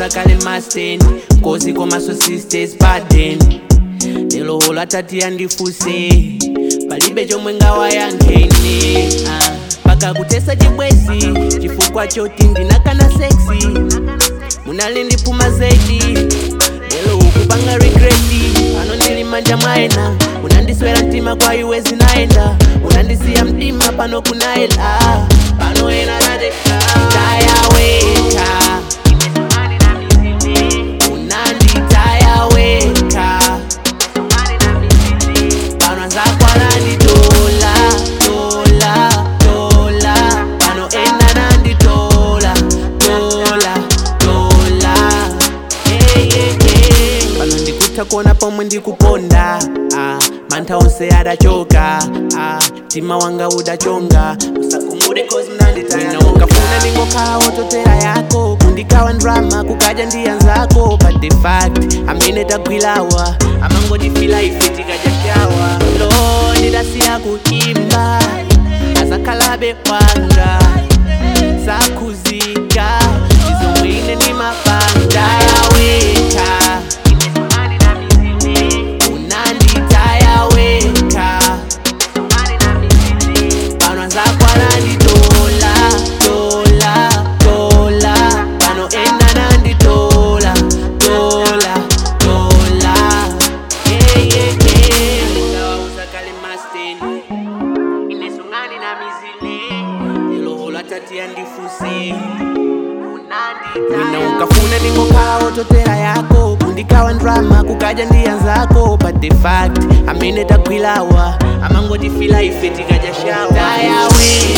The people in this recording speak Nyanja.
kale masten kozi komaso sisters baden lero holo atati yandifuse palibe chomwe ngawayankhene ah, paka kutesa chibwezi chifukwa choti ndinakana seksi munali ndipuma zedi lero ukupanga regreti pano ndili manja mwaena unandiswera mtima kwa iwe zinaenda unandisiya mtima pano kunaela pano ena nateka tayaweka unanditayaweka pano zakwananditola tola tola pano ena nanditola tola tola hey, hey, hey. pano ndikutha kuona pomwe ndikuponda ah, mantha onse adachoka ah, mtima wanga udachonga usakumbude cause mnanditaya ungafuna ndingokhawa totera yako kundikawa ndrama kukaja ndiya nzako but the fact amene tagwilawa amangotifila ife tikajashawa lo ndidasiya kuimba azakhalabe wanga sakhuzika izomwine ni mapanda yaweka unanditayaweka pano zakwananditola tola tola pano ena nanditola tola tola yeah, yeah, yeah. Ngawauza kale masten inesungani na mizile iloholo atati yandifuse wina ukafuna ndingokhawa totera yako kundikawa ndrama kukaja ndiya nzako but the fact amene tagwilawa amangotifila ife tikajashawa tayawe